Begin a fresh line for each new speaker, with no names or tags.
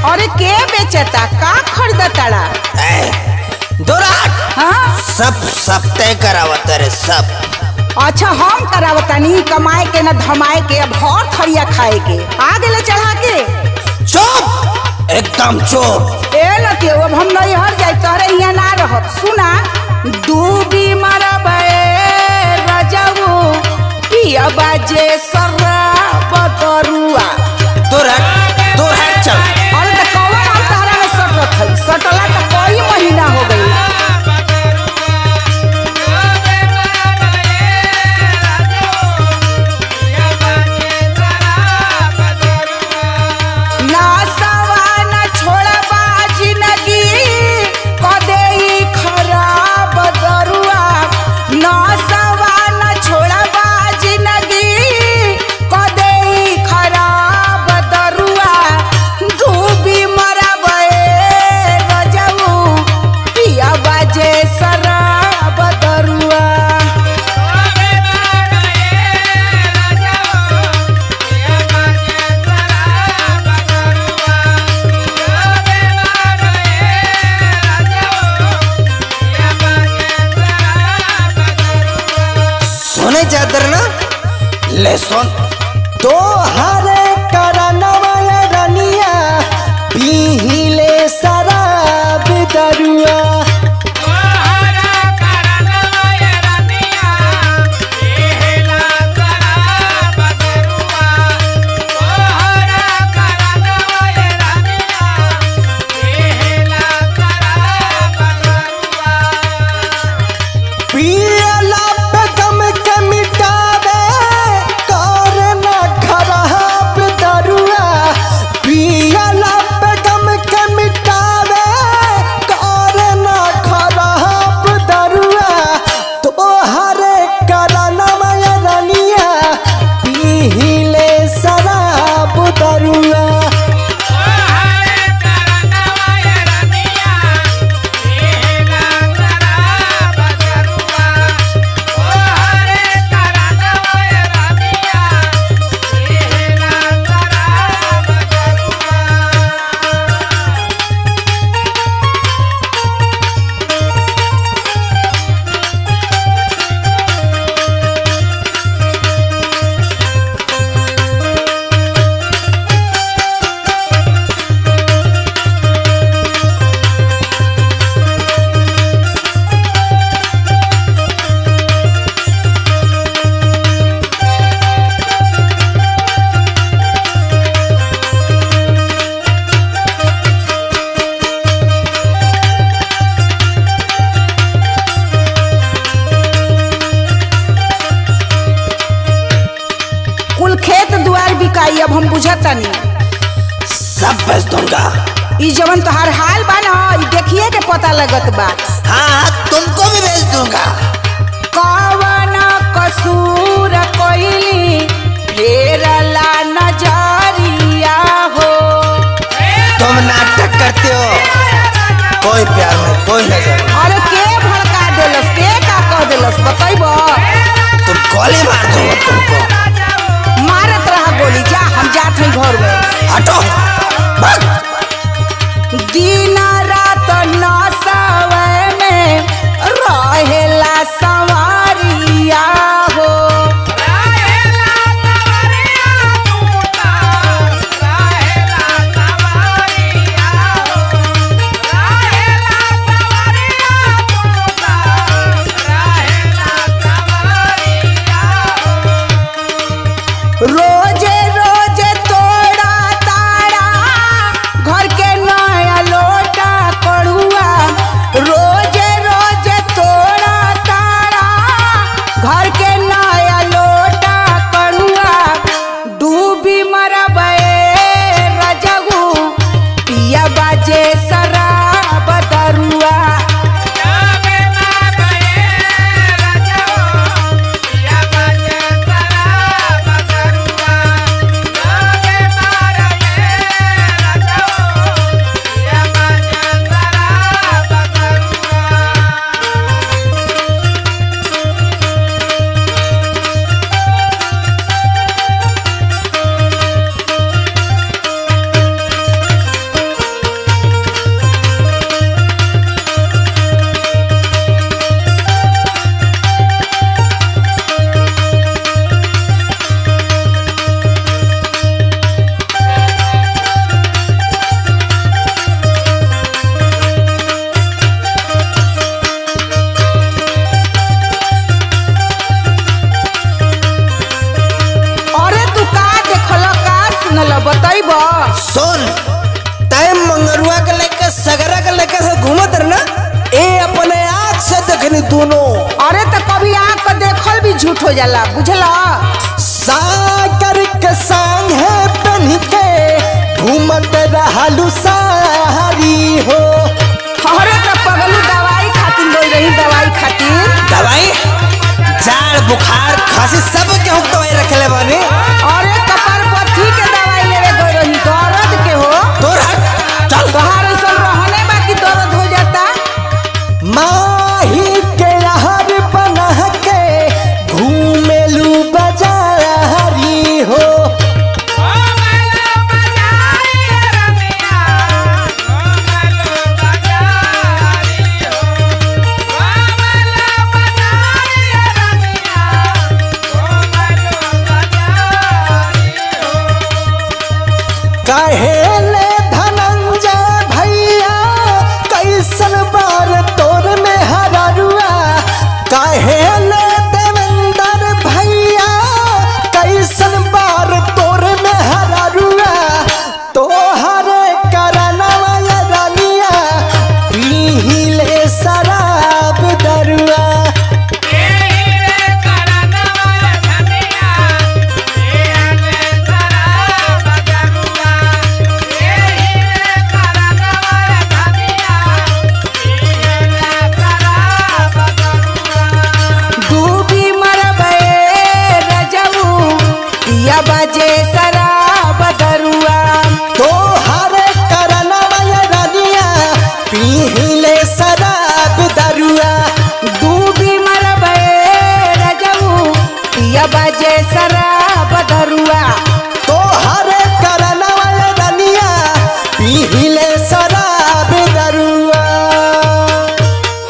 अरे के बेचता का खरीदताड़ा
दोरा
हाँ
सब सब तय करावत रे सब
अच्छा हम करावतानी कमाए के न धमाए के अब और थरिया खाए के आ गेले चढ़ा के
चुप एकदम चुप
ए लके अब हम नहीं हर जाए तोहरे यहाँ ना रहत सुना डूबी मरबे रजऊ पिया बाजे शराब दरुआ
दोरा दोरा चल
अरे तो कौन हम तहरा में सटत है सटला तो कई महीना हो गई ना सवा ना छोड़बा जिंदगी कदे ई खराब दरुआ ना सवा ना छोड़बा जिंदगी कदे ई खराब दरुआ डूबी मरबे रजऊ पिया बाजे शराब दरुआ
सुने चादर ना ले सुन तो हरे करनवा रनिया पीहिले शराब दरुआ पियला पे गम के मिटावे कर न खराब दरुआ पियला पे गम के मिटावे कर न खराब दरुआ तोहरे करनवा रनिया पीहिले शराब दरुआ
कुल खेत दुआर बिकाई अब हम बुझतानी
सब बेच दूंगा
ई जवन तोहार हाल बा ना ई देखिए के पता लगत बा
हाँ तुमको भी बेच दूंगा
कवन कसूर कोइली फेरला नजरिया हो
तुम नाटक करते हो कोई प्यार में कोई नजर नहीं।
अरे के भड़का देलस के का कह देलस बतैबो
तुम गोली मार दूंगा तुमको
मारत रहा गोली जा हम जात हई घर में
हटो भाग
दिन रात नसवे में रहेला संवरिया हो रोजे रो बतैब
सुन तय मंगरुआ के लेके सगरा के लेके से घूमत रहे ना ए अपने आँख से देखनी दोनों
अरे तो कभी आँख के देखल भी झूठ हो जाला बुझला
सागर के संग है बन के घूमत रहलू सारी हो
अरे तो पगलू दवाई खातिर लोई रही दवाई खातिर
दवाई जाड़ बुखार खांसी सब के हुक दवाई रखले बानी
अरे कपार पथी के दवाई लेवे गई रही दर्द के हो
तोर हट चल
तोहार ऐसा रहने बाकी दर्द हो जाता
माही के रहर बना के घूमेलू बाजारी हो कहेले धनंजय भैया कैसन बार तोर में हरारुआ कहेले देवेंद्र भैया कैसन बार तोर में हरारुआ तोहर करनवा ये रनिया पीले शराब दरुआ
डूबी मरबे रजऊ पिया बजे शराब दरुआ
तोहर करनवा ये रनिया पीले शराब दरुआ
डूबी मरबे रजऊ पिया बजे शराब दरुआ
तोहर करनवा ये रनिया पीले शराब